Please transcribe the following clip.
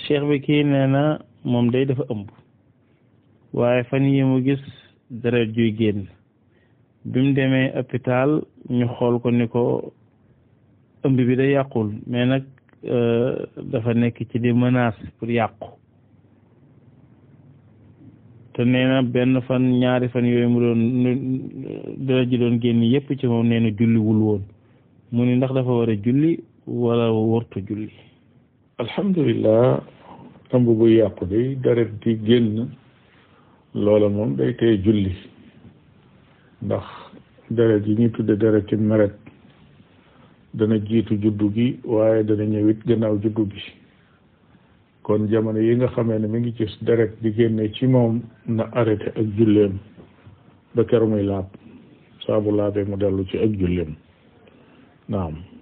cheikh bi kii nee na moom day dafa ëmb waaye fan yi mu gis deret juy génn bi mu demee hôpital ñu xool ko ni ko ëmb bi day yàqul mais nag dafa nekk ci di menace pour yàqu te nee na benn fan ñaari fan yooyu mu doon deret ji doon génn yépp ci moom nee na julliwul woon mu ni ndax dafa war a julli wala wartu julli alhamdulilah ëmb bu yàqu day deret di génn loola moom day tey julli ndax deret yi ñuy tudde deret ci meret dana jiitu juddu gi waaye dana ñëwit gannaaw juddu gi kon jamono yi nga xamee ne mi ngi gis deret di génne ci moom na arrêté ak julleem ba keroog muy laab saabu laabee mu dellu ci ak julleem naam